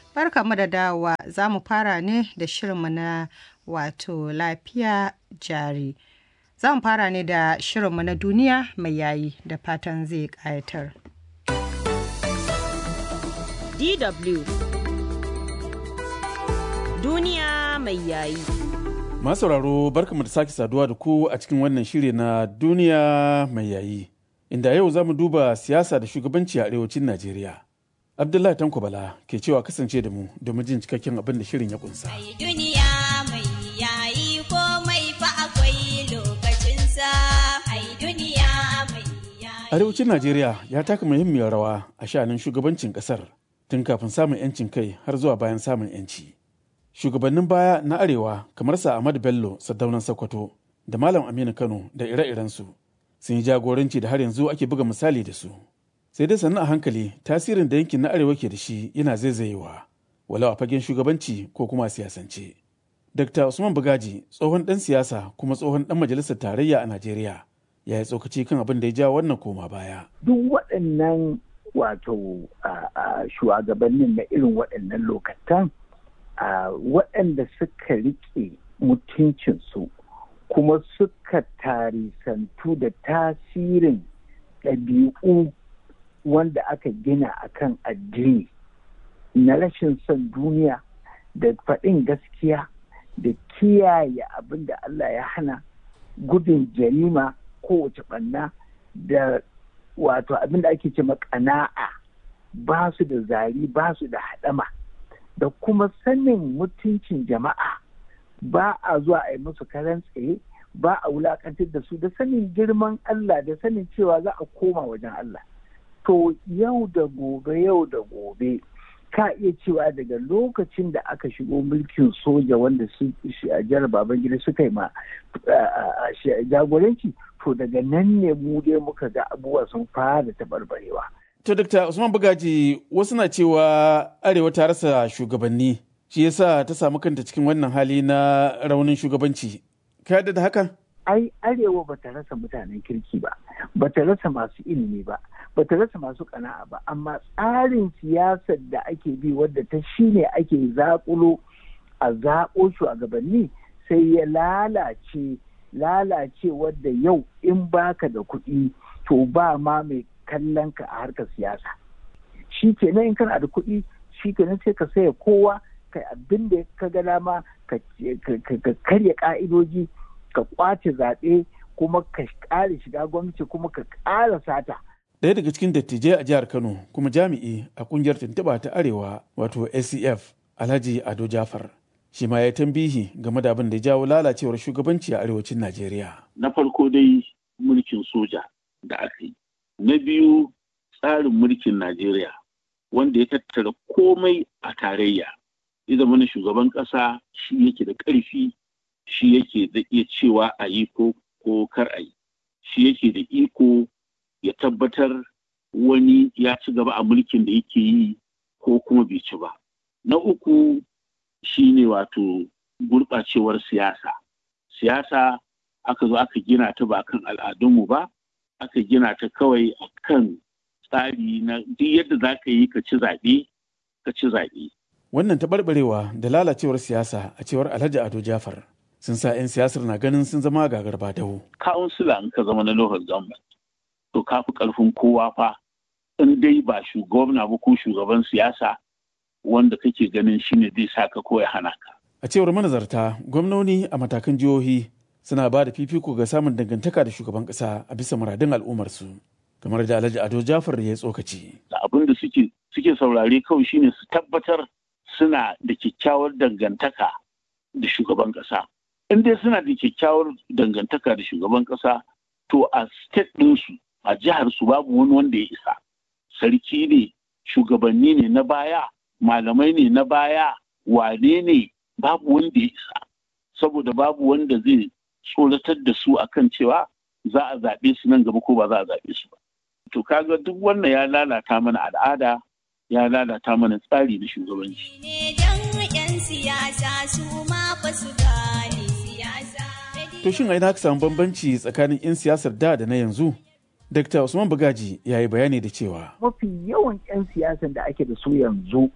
Barka mu da dawowa za mu fara ne da shirinmu na wato lafiya jari. Za mu fara ne da shirinmu na duniya mai yayi da fatan zai ƙayatar. DW Duniya mai yayi. Masu sauraro barkamu da sake saduwa da ku a cikin wannan shiri na duniya mai yayi. Inda yau za mu duba siyasa da shugabanci a arewacin Najeriya. Abdullahi Tanko Bala ke cewa kasance da mu domin jin cikakken abin da shirin ya kunsa. Ai duniya mai yayi komai fa akwai lokacinsa. Ai duniya mai yayi. Arewacin Najeriya ya taka muhimmiyar rawa a sha'anin shugabancin kasar tun kafin samun 'yancin kai har zuwa bayan samun 'yanci. Shugabannin baya na Arewa kamar sa Ahmad Bello Saddaunan Sokoto da Malam Aminu Kano da ire-irensu sun yi jagoranci da har yanzu ake buga misali da su. Sai dai sannu a hankali tasirin da yankin na Arewa ke da shi yana zaizayewa, walau a fagen shugabanci ko kuma a siyasance. Dr. Usman Bugaji tsohon ɗan siyasa kuma tsohon ɗan majalisar tarayya a Najeriya ya yi tsokaci kan abin da ya ja wannan koma baya. duk waɗannan wato a- a shugabannin na irin waɗannan lokatan a waɗanda suka riƙe mutuncinsu kuma suka tarisantu da tasirin ɗabi'u wanda aka gina akan addini na rashin son duniya da faɗin gaskiya da kiyaye abin da Allah ya hana gudun jarima kowace ɓanna da wato abin da ake ce ƙana'a ba su da zari ba su da haɗama da kuma sanin mutuncin jama'a ba a zuwa a yi musu karan tsaye ba a wulakantar da su da sanin girman Allah da sanin cewa za a koma wajen Allah to yau da gobe yau da gobe ka iya cewa daga lokacin da aka shigo mulkin soja wanda su shi a jihar babangida suka yi ma a- a- shi- jagoranci to daga nan ne mu dai muka ga abubuwa sun fara taɓarɓarewa To Dr. Usman Bugaji wasu na cewa Arewa ta rasa shugabanni shi yasa ta samu kanta cikin wannan hali na raunin shugabanci. Ka yarda da haka? ai arewa ba ta rasa mutanen kirki ba ba ta rasa masu ilimi ba ba ta rasa masu kana'a ba amma tsarin siyasar da ake bi wadda ta shine ake zaƙulo a zaƙo shugabanni sai ya lalace lalace wadda yau in baka da kuɗi to ba ma mai kallon ka a harkar siyasa shi kenan in kana da kuɗi shi kenan sai ka saya kowa kai abin da ka ga dama ka ka- ka karya ka'idoji ka kwace zaɓe kuma ka ƙara shiga gwamnati kuma ka ƙara sata Ɗaya daga cikin dattijai a jihar Kano kuma jami'i a kungiyar tuntuɓa ta Arewa wato ACF Alhaji Ado Jafar. Shi ma ya tambihi game da abin da ya jawo lalacewar shugabanci a arewacin Najeriya. na farko dai mulkin soja da aka yi na biyu tsarin mulkin najeriya wanda ya tattara komai a tarayya ya zama na shugaban ƙasa shi yake da ƙarfi shi yake da iya cewa a yi ko ko kar a yi shi yake da iko ya tabbatar wani ya ci gaba a mulkin da yake yi ko kuma bai ci ba na uku shine wato gurɓacewar siyasa siyasa aka zo aka gina ta ba kan al'adunmu ba aka gina ta kawai a kan tsari na duk yadda za ka yi ka ci zaɓe ka ci zaɓe Wannan taɓarɓarewa da lalacewar siyasa a cewar Alhaji Ado Jafar sun sa 'yan siyasar na ganin sun zama gagarba dawo. kawunsila in ka zama na local government to ka fi ƙarfin kowa fa in dai ba shugabna ba ko shugaban siyasa wanda kake ganin shine zai sa ka ko ya hana ka A cewar manazarta, gwamnoni a matakan jihohi suna ba da fifiko ga samun dangantaka da shugaban ƙasa a bisa muradun al'ummarsu. Kamar da Alhaji Ado Jafar ya tsokaci. da abin da suke suke saurare kawai shine su tabbatar suna da kyakkyawar dangantaka da shugaban ƙasa. In dai suna da kyakkyawar dangantaka da shugaban ƙasa, to a state ɗinsu, a jihar su babu wani wanda ya isa. Sarki ne, shugabanni ne na baya, malamai ne na baya, wane ne babu wanda ya isa. Saboda babu wanda zai tsoratar da su akan cewa za a zaɓe su nan gaba ko ba za a zaɓe su ba. To kaga duk wannan ya lalata mana al'ada, ya lalata mana tsari na shugabanci. Ne don 'yan siyasa su ma fa su gane siyasa. To shin aina aka samu bambanci tsakanin 'yan siyasar da da na yanzu? Dr. Usman Bugaji ya yi bayani da cewa mafi yawan 'yan siyasan da ake da su yanzu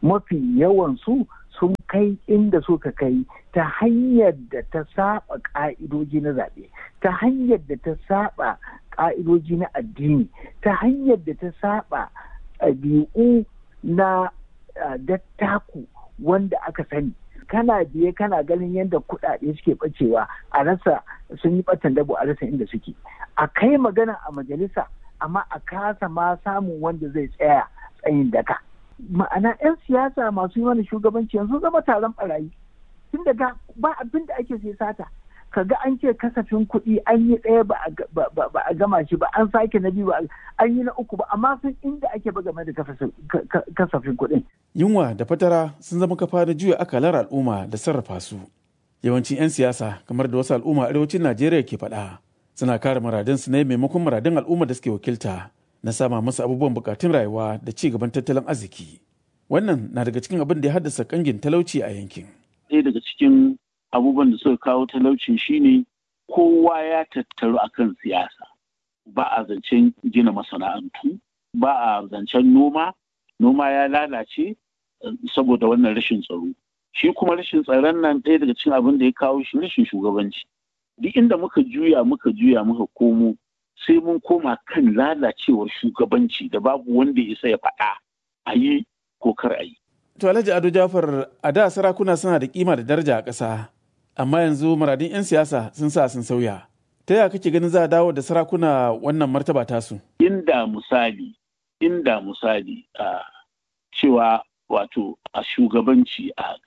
mafi yawan su sun kai inda suka kai ta hanyar da ta saba ka'idoji na zaɓe ta hanyar da ta saba ka'idoji na addini ta hanyar da ta saba ɗabi'u na dattaku wanda aka sani kana biye kana ganin yadda kuɗaɗe suke ɓacewa a rasa sun yi ɓatan dabo a rasa inda suke a kai magana a majalisa amma a kasa ma samun wanda zai tsaya tsayin daka ma'ana 'yan siyasa masu yi mana shugabanci yanzu zama taron barayi tun daga ba abin da ake sai sata kaga an ce kasafin kuɗi an yi ɗaya ba a gama shi ba an sake na biyu ba an yi na uku ba amma sun inda ake ba game da kasafin kuɗin. Yunwa da fatara sun zama kafa da juya akalar al'umma da sarrafa su. Yawancin 'yan siyasa kamar da wasu al'umma arewacin Najeriya ke faɗa suna kare muradinsu ne maimakon muradin al'umma da suke wakilta na sama musu abubuwan bukatun rayuwa da ci gaban tattalin arziki. Wannan na daga cikin abin da ya haddasa kangin talauci a yankin. Ɗaya daga cikin abubuwan da suka kawo talaucin shine kowa ya tattaru akan siyasa ba a zancen gina masana'antu ba a zancen noma noma ya lalace saboda wannan rashin tsaro shi kuma rashin tsaron nan ɗaya daga cikin abin da ya kawo shi rashin shugabanci duk inda muka juya muka juya muka komo sai mun koma kan lalacewar shugabanci da babu wanda ya isa ya faɗa a yi ko kar a yi To Alhaji Ado Jafar a da sarakuna suna da kima da daraja a ƙasa, amma yanzu muradin 'yan siyasa sun sa sun sauya. Ta yaya kake ganin za a dawo da sarakuna wannan martaba tasu? Inda misali, inda misali a cewa wato a shugabanci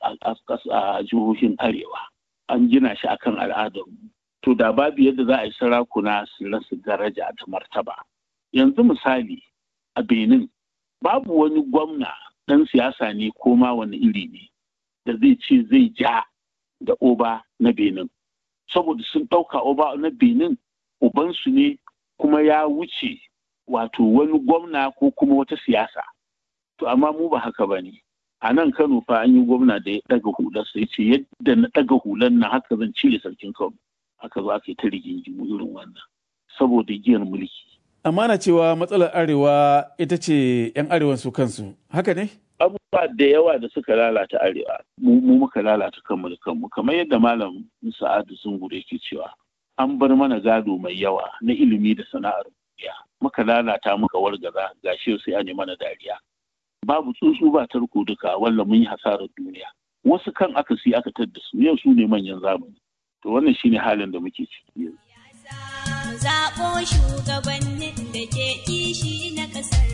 a jihohin Arewa an gina shi akan al'adar to da babu yadda za a yi sarakuna su rasa daraja da martaba. Yanzu misali a Benin babu wani gwamna ɗan siyasa ne ko ma wani iri ne da zai ce zai ja da oba na benin saboda sun ɗauka oba na benin ubansu ne kuma ya wuce wato wani gwamna ko kuma wata siyasa to amma mu ba haka ba ne a nan kano fa an yi gwamna da ya ɗaga hular sai ce yadda na ɗaga hular na haka zan cire sarkin kano aka zo aka yi ta rigingimu irin wannan saboda giyar mulki Amma na cewa matsalar arewa ita ce 'yan arewan su kansu, haka ne? Abubuwa da yawa da suka lalata arewa, mu muka lalata kanmu da kanmu, kamar yadda Malam Sa'adu Zungure yake cewa, an bar mana gado mai yawa na ilimi da sana'ar duniya. Muka lalata muka wargaza gashi sai an mana dariya. Babu tsuntsu ba tarko duka walla mun yi hasarar duniya. Wasu kan aka si aka tadda su yau su ne manyan zamani. To wannan shine halin da muke ciki yanzu. zaɓo shugabannin da ke kishi na ƙasar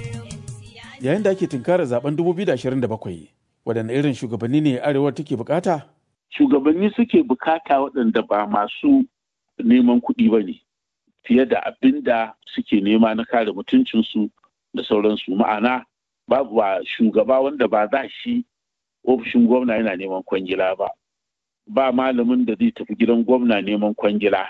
Yayin da ake tunkarar zaben 2027, waɗanne irin shugabanni ne arewar take bukata? Shugabanni suke bukata waɗanda ba masu neman kuɗi ba ne, fiye da abin da suke nema na kare mutuncinsu da sauransu. Ma'ana, babu ba shugaba wanda ba za shi ofishin gwamna yana neman kwangila ba. Ba malamin da zai tafi gidan gwamna neman kwangila.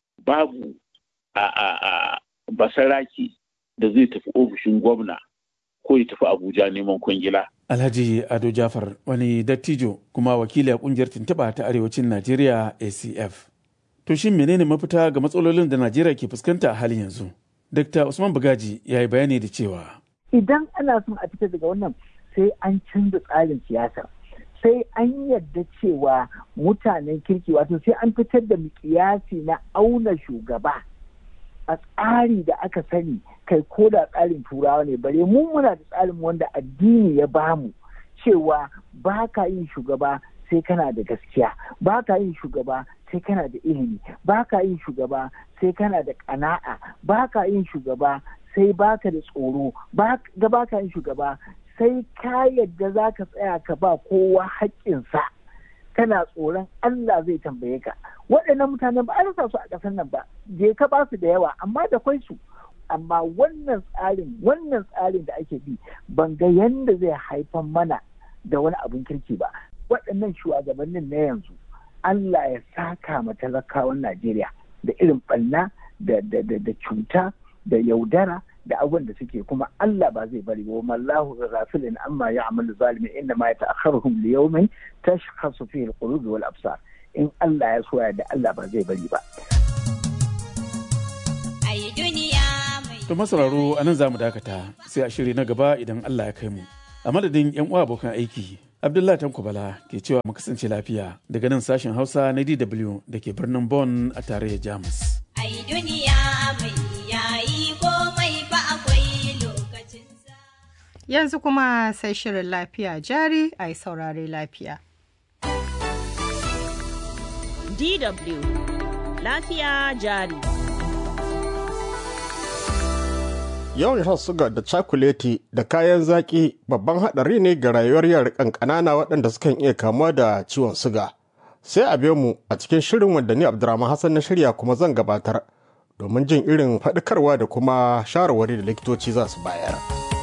Babu a, a, a basaraki da zai tafi ofishin gwamna ko ya tafi abuja neman kwangila. Alhaji Ado Jafar wani dattijo kuma wakili a kungiyar tuntuɓa ta arewacin Najeriya ACF. To shin menene mafita ga matsalolin da Najeriya ke fuskanta a halin yanzu? Dr. Usman Bugaji ya yi bayani da cewa. Idan ana son a fita daga wannan sai an canza tsarin siyasa. sai an yadda cewa mutanen kirki wato sai an fitar da mikiyasi na auna shugaba a tsari da aka sani kai ko da tsarin turawa ne bare mu muna da tsarin wanda addini ya bamu cewa ba ka yin shugaba sai kana da gaskiya ba ka yin shugaba sai kana da ilimi ba ka yin shugaba sai kana da ƙana'a ba ka yin shugaba sai baka da tsoro ba ka yin shugaba sai ka yadda za ka tsaya ka ba kowa haƙƙinsa kana tsoron Allah zai tambaye ka waɗannan mutanen ba a rasa su a ƙasar nan ba je ka ba su da yawa amma da kwai su amma wannan tsarin wannan tsarin da ake bi ban ga yanda zai haifar mana da wani abin kirki ba waɗannan shugabannin na yanzu Allah ya saka ma talakawan Najeriya da irin ɓanna da cuta da yaudara da abin da suke kuma Allah ba zai bari ba mallahu ghafilin amma ya'malu zalimin inna ma yata'akharuhum li yawmin tashkhasu fihi al-qulub wal absar in Allah ya soya da Allah ba zai bari ba ai duniya mai To masauraro a nan za mu dakata sai a shiri na gaba idan Allah ya kai mu. A madadin 'yan uwa abokan aiki, Abdullahi Tanko Bala ke cewa mu kasance lafiya daga nan sashen Hausa na DW da ke birnin Bonn a tarayyar Jamus. Ai duniya mai yayi komai fa akwai lokacinsa. Yanzu kuma sai shirin lafiya jari a yi saurare lafiya. DW lafiya jari. Yawan shan suga da cakuleti da kayan zaƙi babban haɗari ne ga rayuwar yara ƙanƙanana waɗanda sukan iya kamuwa da ciwon suga. Sai a biyo mu a cikin shirin wanda ni Abdurrahman Hassan na shirya kuma zan gabatar domin jin irin faɗakarwa da kuma shawarwari da likitoci za su bayar.